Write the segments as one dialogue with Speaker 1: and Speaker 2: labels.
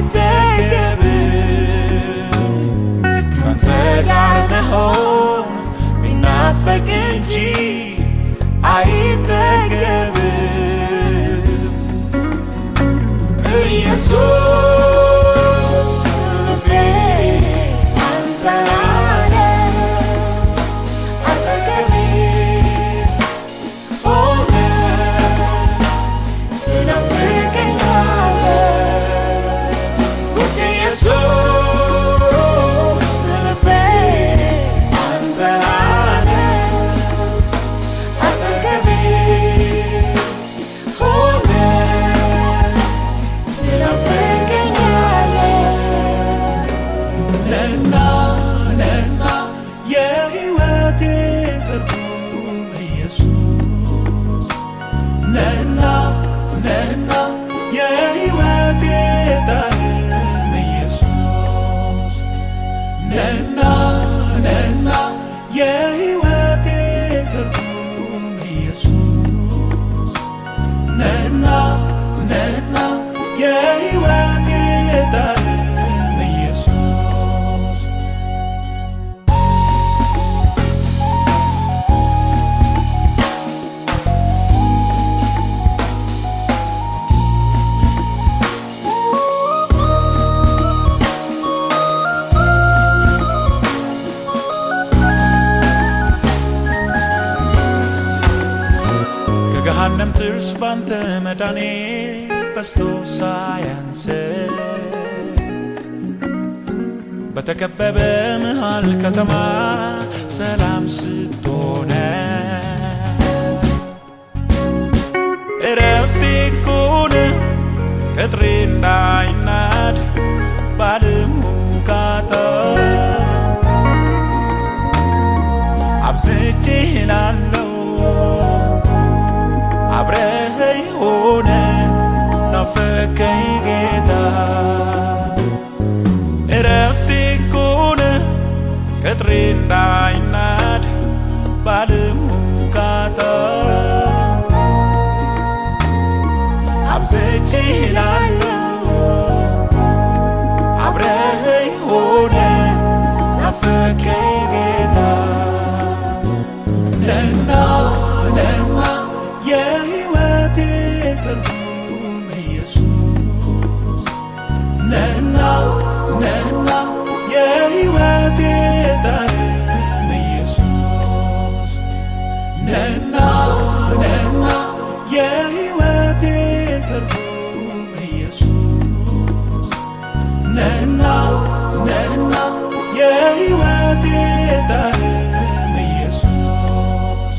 Speaker 1: አይጠገብም ካንተ ጋር መሆን ሚናፈቅ እንጂ አይጠገብም ኢየሱስ ልቤ አንተን አለ አጠገቤ ሆነ ትናፍቀኛለህ ውድ ኢየሱስ ልቤ አንተን አለ አጠገቤ ሆነ ትናፍቀኛለህ ነና ነና የሕይወቴ ትርጉም ኢየሱስ ነና ነና የሕይወቴ ጣዕም ኢየሱስ ነና ነና የሕይወቴ ትርጉም ኢየሱስ ነና ነና የሕይወቴ ጣዕም ኢየሱስ ከገሃነም ጥርስ ባንተ መዳኔ በስቶ ሳያንስ በተከበበ መሃል ከተማ ሰላም ስትሆነ እረፍቴ ኮነ ቅጥሬ እንዳይናድ ባለም ሁካታ አብዝቼ ላለው አብረኸኝ ሆነ ናፈከኝ ጌታ እረፍቴ ኮነ ቅጥሬ እንዳይናድ ባለም ሁካታ አብዝቼ ላለው አብረኸኝ ሆነ ናፈከኝ ጌታ ነና ነና የሕይወቴ ትርጉም ኢየሱስ ነና ነና የሕይወቴ ጣዕም ኢየሱስ ነና ነና የሕይወቴ ትርጉም ኢየሱስ ነና ነና የሕይወቴ ጣዕም ኢየሱስ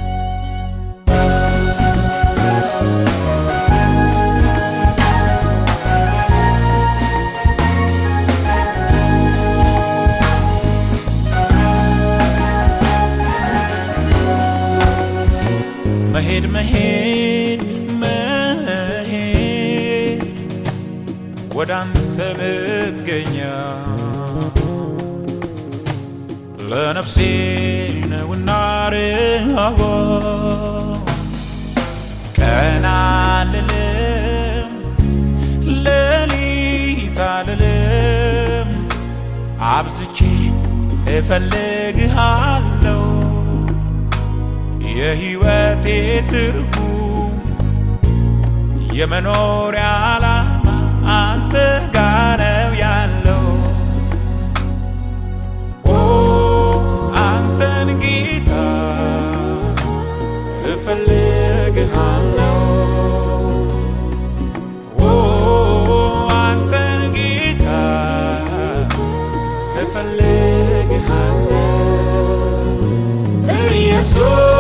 Speaker 1: መሄድ መሄድ መሄድ ወደ አንተ መገኛ ለነፍሴ ነውና ርሃቧ ቀን አልልም ሌሊት አልልም አብዝቼ እፈልግሃለሁ የሕይወቴ ትርጉም የመኖሪያ ዓላማ አንተ ጋር ነው ያለው። ኦ አንተን ጌታ እፈልግሃለሁ። ኦ አንተን ጌታ እፈልግሃለሁ ኢየሱስ